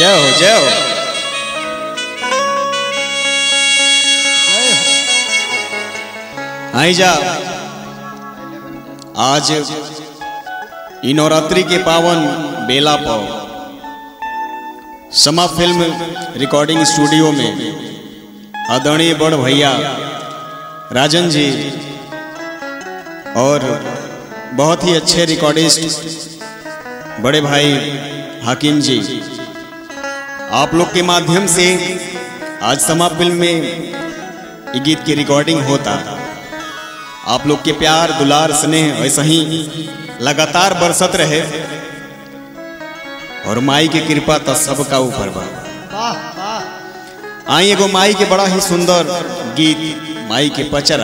जय हो जय हो आई जा आज इ नवरात्रि के पावन बेला पर समा फिल्म रिकॉर्डिंग स्टूडियो में आदरणीय बड़ भैया राजन जी और बहुत ही अच्छे रिकॉर्डिस्ट बड़े भाई हाकिम जी आप लोग के माध्यम से आज समा फिल्म में ये गीत की रिकॉर्डिंग होता आप लोग के प्यार दुलार स्नेह ऐसा ही लगातार बरसत रहे और माई की कृपा तो सबका ऊपर बा आई एगो माई के बड़ा ही सुंदर गीत माई के पचरा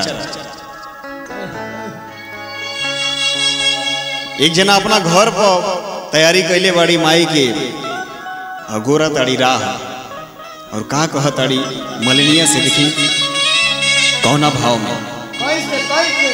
एक जना अपना घर पर तैयारी कैले बड़ी माई के अगोरा ताड़ी राह और का कह ताड़ी मलिनिया से देखी कौना भाव में कैसे कैसे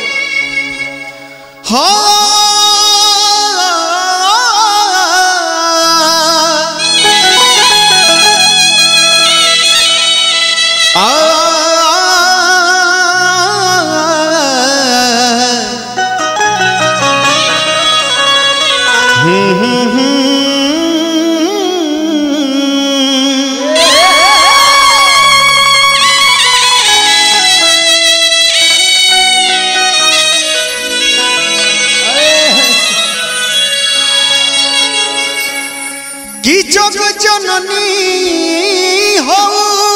কি জগ জননী হও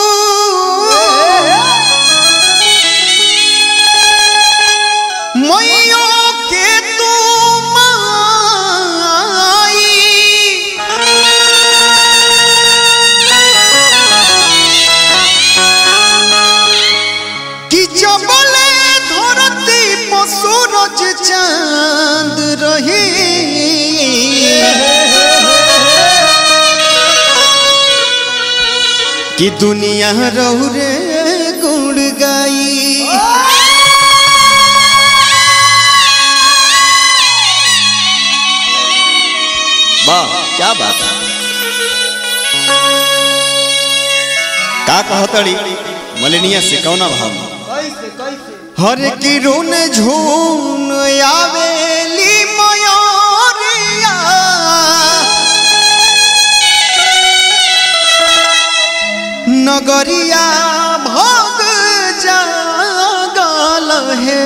মইও কে তুমাই কি জবলে ধরতি পশুরজ চাঁদ রহি कि दुनिया रहू रे गुण गाई वाह क्या बात है का कहतड़ी मलिनिया से कौना भाव में कैसे कैसे हर की रुन झून आवेली मयोरिया नगरिया भग जागल है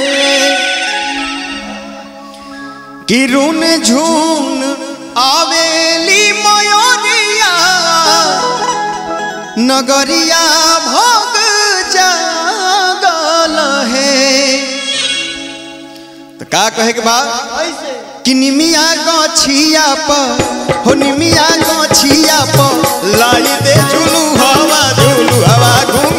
कि रुन झून आवेली मयोरिया नगरिया भग जागल है तो का कहे के बाद कैसे कि निमिया गछिया पर हो निमिया गछिया पर लाई दे झुलू हवा झुलू हवा घूम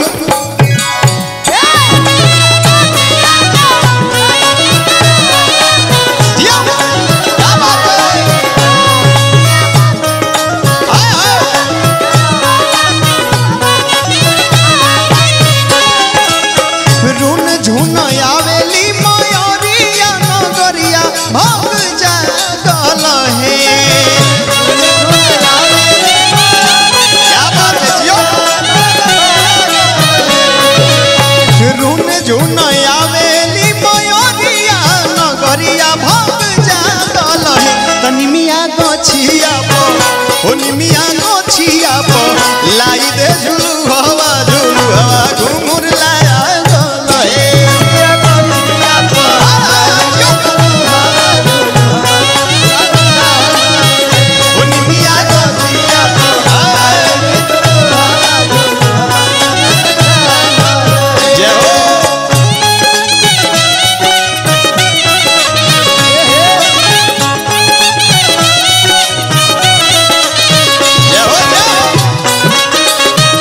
जिया, क्या बात है? हाय, हाय। रुन झुन आवेली मयोरिया नगरिया भग जागल है क्या बात है जियो रुन झुन आवेली मयोरिया नगरिया भग जागल है तनिमिया गछिया पर हो निमिया गछिया पर लाई दे झुलू हवा झुलू हवा घुंघुर लाया गल है हो निमिया गछिया पर जय हो जय हो जय हो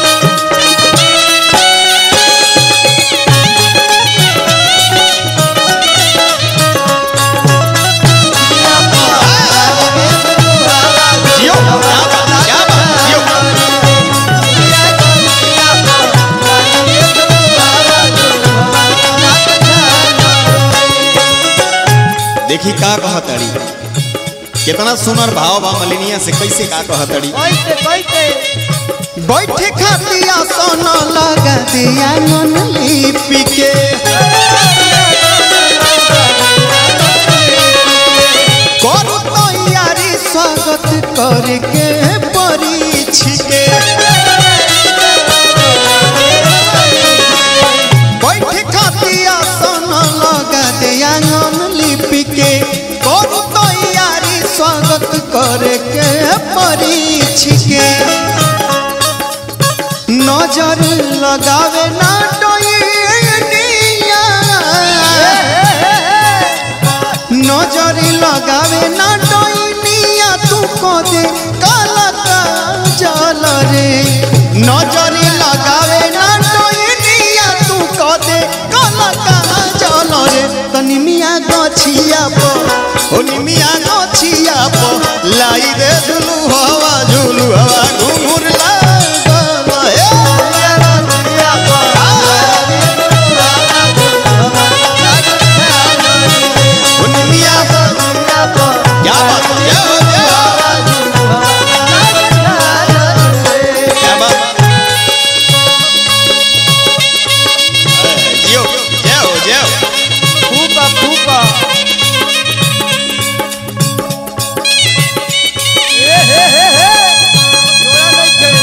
जियो क्या बात क्या बात जियो देखी का कहतड़ी कितना सुनर भाव बा मलिनिया से कैसे का कहतड़ी कैसे कैसे बैठे खातिया सोना लगा दिया मन लिपि के करू तैयारी स्वागत करके परीक्षिके बैठे खातिया सोना लगा दिया मन लिपि के करू तैयारी स्वागत करके परीक्षिके नजर लगावे ना डोइनिया नजर लगावे ना डोइनिया तू को दे काला काजल रे नजर लगावे ना डोइनिया तू को दे काला काजल रे तनी मिया गछिया प ओ निमिया गछिया प लाई दे झुलू हवा झुलू हवा घुंघुर लागल हे ओ निमिया क्या बात क्या क्या बात जियो जियो जियो फूका फूका ए हे हे हे जोड़ा नहीं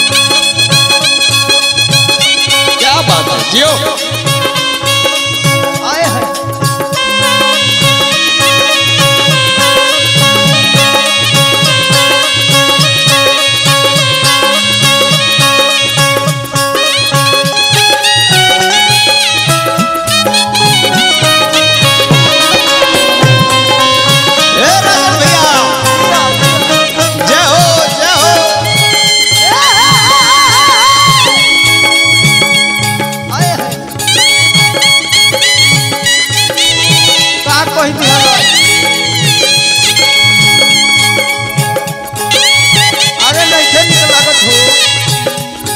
थे क्या बात है जियो आए हैं ए राजन भैया जय हो जय हो आए हैं का कही बिहार अरे नहीं थे निकल लागत हो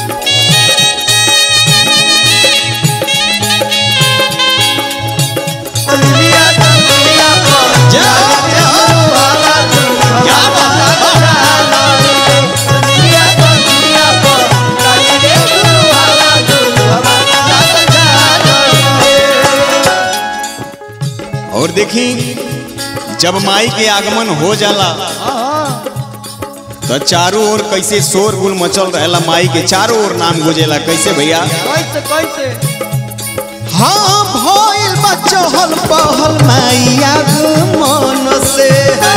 दुनिया दुनिया को जय हो जय हो क्या बात है और देखी जब माई के आगमन हो जाला तो चारों ओर कैसे शोर गुल मचल रहेला माई के चारों ओर नाम गुजेला कैसे भैया कैसे कैसे हाँ भइल बचहल पहल माई आगमन से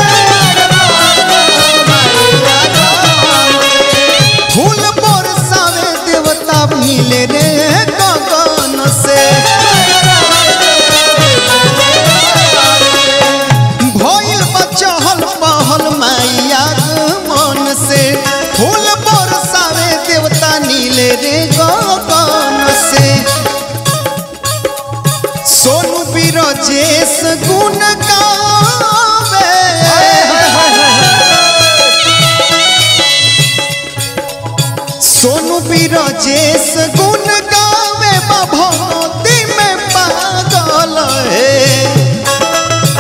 फूल बरसावे देवता मिले रे गगन से भइल बचहल पहल माई आगमन से फूल बरसावे देवता नीले रे गगन से सोनू बिरजेश गुण गावे सोनू बिरजेश गुण गावे भगवती में पागल है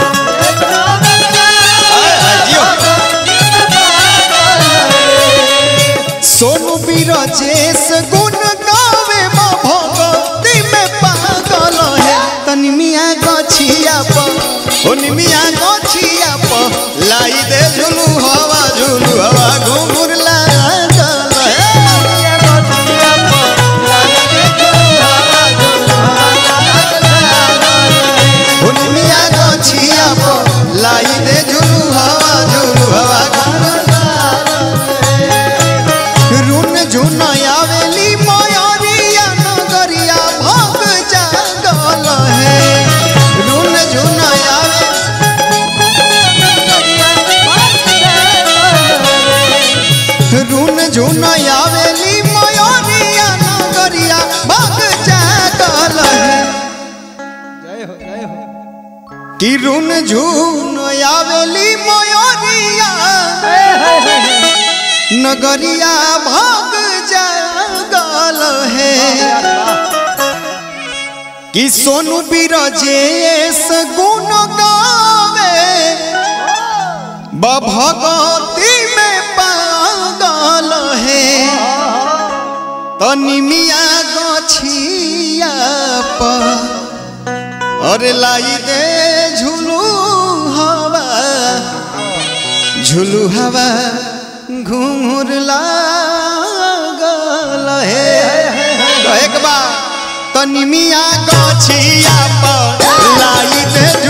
सोनू बिरजेश गुण गावे भगवती में पागल है तनी मिया गछिया प ओ निमिया गछिया प लाई दे झुलू हवा झुलू हवा घुंघुर लागल है ओ निमिया गछिया प लाई दे झुलू हवा झुलू हवा घुंघुर रुन झुन आवेली मयरिया नगरिया भग जागल है रुन झुन आवे रुन झुन आवेली मयरिया नगरिया भग जागल है जय हो जय हो कि रुन झुन आवेली मयरिया नगरिया भग जागल है कि सोनू बिरजेश गुण गावे भगवती में पागल है तनी मिया गछिया पर अरे लाई दे झुलू हवा झुलू हवा घूर लागल है तो एक बार तनी मिया गछिया पर लाई दे